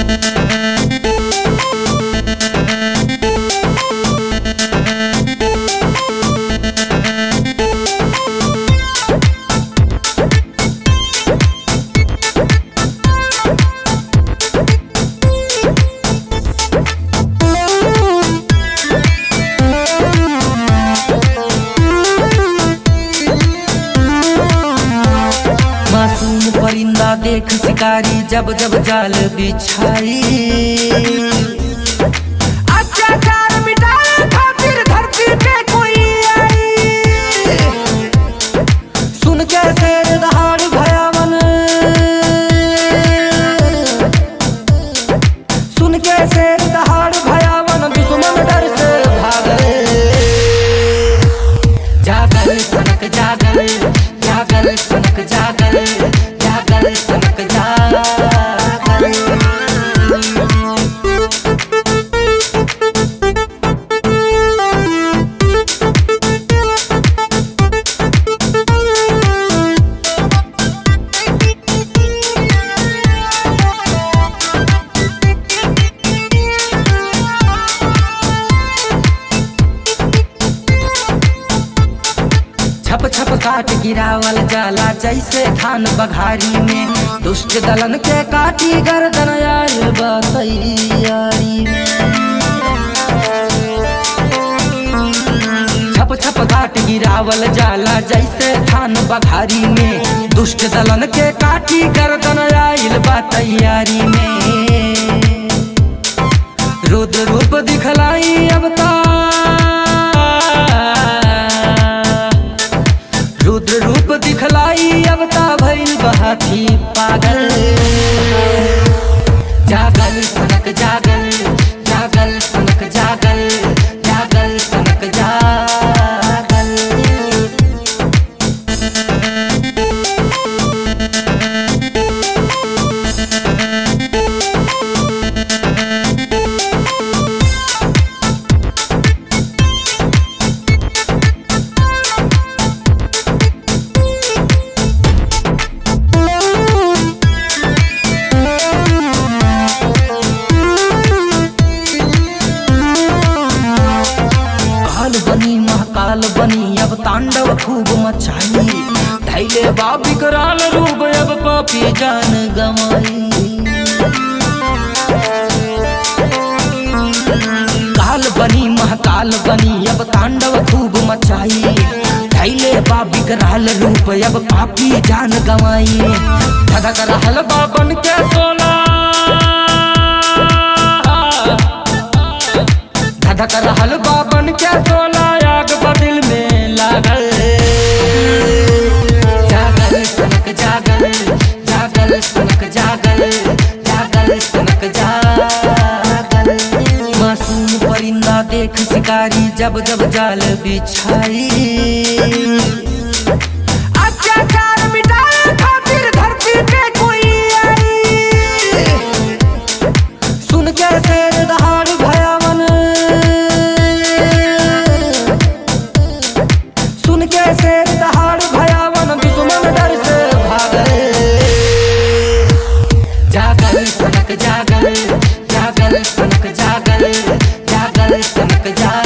मासूम परिंदा देख शिकारी जब जब जाल बिछाई अत्याचार मिटाए खातिर धरती पे कोई आई सुन के शेर दहाड़ भयावन सुन के शेर दहाड़ भयावन दुश्मन डर से भागल जागल सनक जागल जागल सनक जागल जागल सनक जागल छप छप काट गिरावल जाला जैसे धान बघारी में दुष्ट दलन के काटी गर्दन आयल बतैयारी में छप छप काट गिरावल जाला जैसे धान बघारी में दुष्ट दलन के काटी गर्दन आयल बा तैयारी में रुद्र रूप दिखलाई अब ता रुद्र रूप दिखलाई अब ता भइल बहाती पागल जागल सनक जागल जागल सनक जागल जागल सनक जागल काल बनी महाकाल बनी अब तांडव खूब मचाई धैले बा विकराल रूप अब पापी जान गमाई काल बनी महाकाल बनी अब तांडव खूब मचाई धैले बा विकराल रूप अब पापी जान गमाई धधक रहल बा बन के सोना धधक रहल बाबन के सोला आग बदिल में लागल जागल सनक जागल जागल सनक जागल जागल सनक जागल मासूम परिंदा देख शिकारी जब जब जाल बिछाई अत्याचार मिटाए खातिर धरती पे कोई आई सुन के शेर दहाड़ भयावन सुन के शेर दहाड़ भयावन दुश्मन डर से भागल जागल सनक जागल जागल सनक जागल जागल सनक जागल